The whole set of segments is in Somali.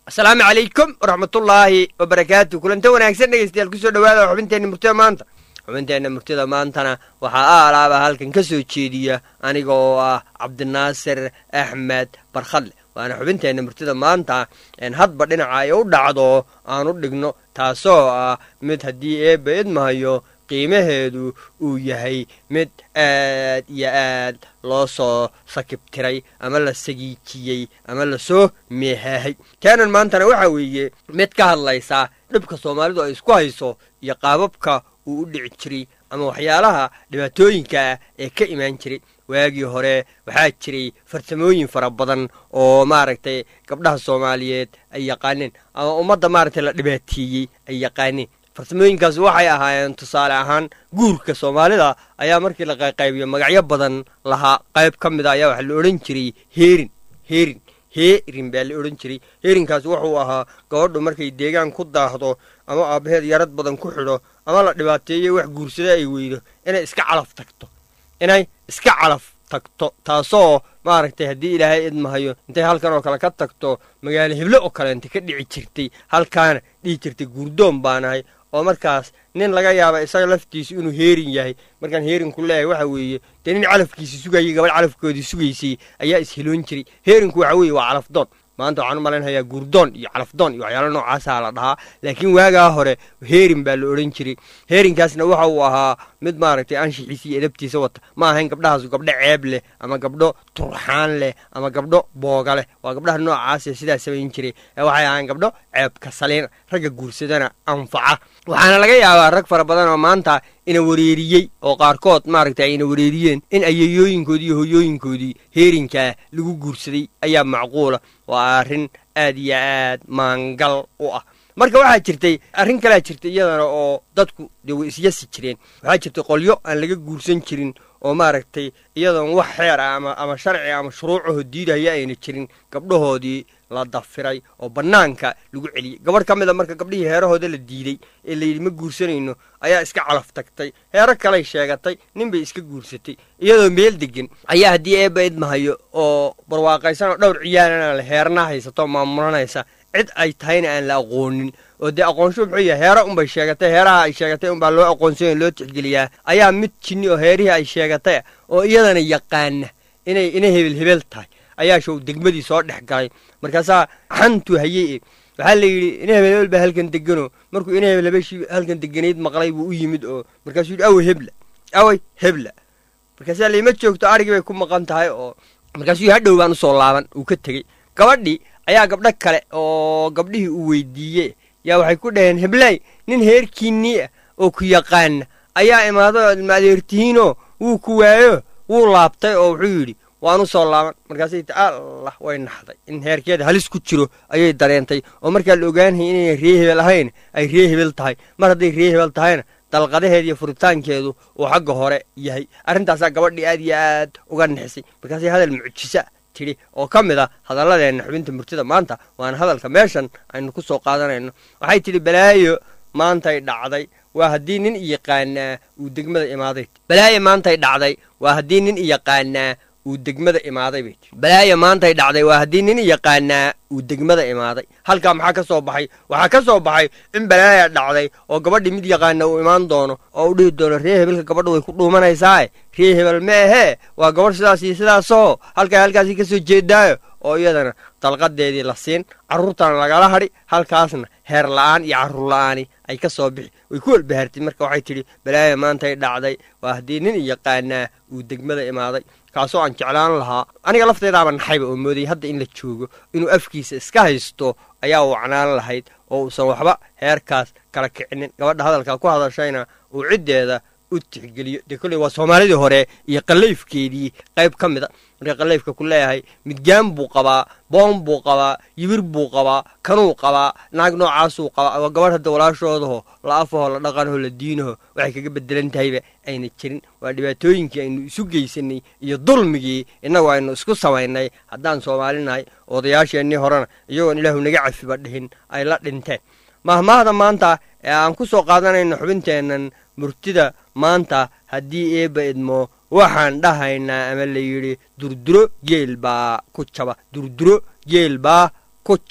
asalaamu calaykum waraxmatullaahi wabarakaatu kulanta wanaagsan dhegeystayaal kusoo dhawaada xubinteenna murtida maanta xubinteenna murtida maantana waxaa aalaaba halkan ka soo jeediya aniga oo ah cabdinaasir axmed barkhadle waana xubinteenna murtida maanta en hadba dhinaca ay u dhacdo aan u dhigno taasoo ah mid haddii eebba idmahayo qiimaheedu uu yahay mid aad iyo aad loo soo sakibtiray ama la sagiijiyey ama lasoo meehaahay taanan maantana waxaa weeye mid ka hadlaysa dhibka soomaalidu ay isku hayso iyo qaababka uu u dhici jiray ama waxyaalaha dhibaatooyinka ah ee ka imaan jiray waagii hore waxaa jiray farsamooyin fara badan oo maaragtay gabdhaha soomaaliyeed ay yaqaaneen ama ummadda maaragtay la dhibaateeyey ay yaqaaneen farsamooyinkaas waxay ahaayeen tusaale ahaan guurka soomaalida ayaa markii la qayqaybiyo magacyo badan lahaa qayb ka mid a ayaa waxaa la odhan jiray heerin heerin heerin baa la odhan jiray heerinkaas wuxuu ahaa gabadhu markay deegaan ku daahdo ama aabbaheed yarad badan ku xidho ama la dhibaateeyo wax guursada ay weydo inay iska calaf tagto inay iska calaf tagto taasoo maaragtay haddii ilaahay idmahayo intay halkan oo kale ka tagto magaalo hible oo kaleenta ka dhici jirtay halkaana dhihi jirtay guurdoon baanahay oo markaas nin laga yaaba isaga laftiisu inuu heerin yahay markaan heerinku leeyahay waxa weeye dee nin calafkiisi sugayay gabadh calafkoodii sugaysay ayaa isheloon jiray heerinku waxa weeye waa calafdoon maanta waxaan u malaynayaa guurdoon iyo calafdoon iyo waxyaalo noocaasaa la dhahaa laakiin waagaa hore heerin baa la odhan jiray heerinkaasna waxa uu ahaa mid maaragtay anshixiisa iyo edabtiisa wata ma ahayn gabdhahaasu gabdho ceeb leh ama gabdho turxaan leh ama gabdho booga leh waa gabdhaha noocaasee sidaa samayn jiray ee waxay ahayn gabdho ceebka saliina ragga guursadana anfaca waxaana laga yaabaa rag fara badan oo maanta ina wareeriyey oo qaarkood maaragtay ayna wareeriyeen in ayayooyinkoodii iyo hoyooyinkoodii heerinkaa lagu guursaday ayaa macquula waa arrin aad iyo aad maangal u ah marka waxaa jirtay arrin kalea jirtay iyadana oo dadku dee way isyasi jireen waxaa jirtay qolyo aan laga guursan jirin oo maaragtay iyadoon wax xeer ah ama ama sharci ama shuruucaho diidaya ayna jirin gabdhahoodii la dafiray oo bannaanka lagu celiyey gabadh ka mid a marka gabdhihii heerahooda la diiday ee layidhi ma guursanayno ayaa iska calaf tagtay heero kaley sheegatay nin bay iska guursatay iyadoo meel degan ayaa haddii eebba idmahayo oo barwaaqaysan oo dhowr ciyaalana le heerna haysato maamulanaysa cid ay tahayna aan la aqoonin oo dee aqoonsho muxuu yahay heero unbay sheegatay heeraha ay sheegatay unbaa loo aqoonsanya loo tixgeliyaa ayaa mid jinni oo heerihii ay sheegatay oo iyadana yaqaana inay inay hebel hebel tahay ayaa show degmadii soo dhex galay markaasaa xantuu hayey e waxaa la yidhi ina hebel hebel baa halkan degano markuu ina hebel hebeshii halkan deganayd maqlay buu u yimid oo markaasuu yidhi awey hebla awey hebla markaasaa layma joogto arigii bay ku maqan tahay oo markaasuu yidhi hadhow baan usoo laaban uu ka tegey gabadhii ayaa gabdho kale oo gabdhihii uu weydiiyey yaa waxay ku dhaheen heblay nin heerkiinnii ah oo ku yaqaana ayaa imaaday oo ilma adeertihiinoo wuu ku waayo wuu laabtay oo wuxuu yidhi waan u soo laaban markaasay ti allah way naxday in heerkeeda halis ku jiro ayay dareentay oo markaa la ogaanayay inayna ree hebel ahayn ay ree hebel tahay mar hadday ree hebel tahayna dalqadaheeda iyo furitaankeedu uu xagga hore yahay arrintaasaa gabadhii aad iyo aad uga nixisay markaasay hadal mucjisa tidhi oo ka mid a hadalladeenna xubinta murtida maanta waana hadalka meeshan aynu ku soo qaadanayno waxay tidhi balaayo maantay dhacday waa haddii nin iyaqaanaa uu degmada imaaday balaayo maantay dhacday waa haddii nin iyaqaanaa uu degmada imaaday bay tii balaayo maantay dhacday waa haddii nin yaqaanaa uu degmada imaaday halkaa maxaa ka soo baxay waxaa ka soo baxay in balaaya dhacday oo gabadhii mid yaqaana uu imaan doono oo u dhihi doono ree hebelka gabadha way ku dhuumanaysaae ree hebel ma ahee waa gabadh sidaas iyo sidaasoo halkaa halkaasii ka soo jeedaayo oo iyadana dalqadeedii la siin carruurtana lagala hadhi halkaasna heer la'aan iyo carruur la'aani ay ka soo bixi way ku walbahartay marka waxay tidhi balaaya maantay dhacday waa haddii nin yaqaanaa uu degmada imaaday kaasoo aan jeclaan lahaa aniga lafteedaaba naxayba oo moodayay hadda in la joogo inuu afkiisa iska haysto ayaa wacnaan lahayd oo uusan waxba heerkaas kala kicinin gabadha hadalkaa ku hadashayna uu ciddeeda u tixgeliyo dee kolley waa soomaalidii hore iyo qallayfkeedii qayb ka mid a marka qallayfka ku leeyahay midgaan buu qabaa boon buu qabaa yibir buu qabaa kanuu qabaa naag noocaasuu qabaa waa gabadh hadda walaashoodaho la afaho la dhaqanaho la diinaho waxay kaga bedelan tahayba ayna jirin waa dhibaatooyinkii aynu isu geysanay iyo dulmigii innagu aynu isku samaynay haddaan soomaalinahay odayaasheennii horena iyagoon ilaahu naga cafiba dhihin ay la dhinteen mahmaahda maanta ee aan ku soo qaadanayno xubinteennan murtida maanta haddii eebba idmo waxaan dhahaynaa ama la yidhi durduro geel baa ku jaba durduro geel baa ku jaba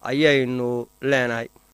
ayaynu leenahay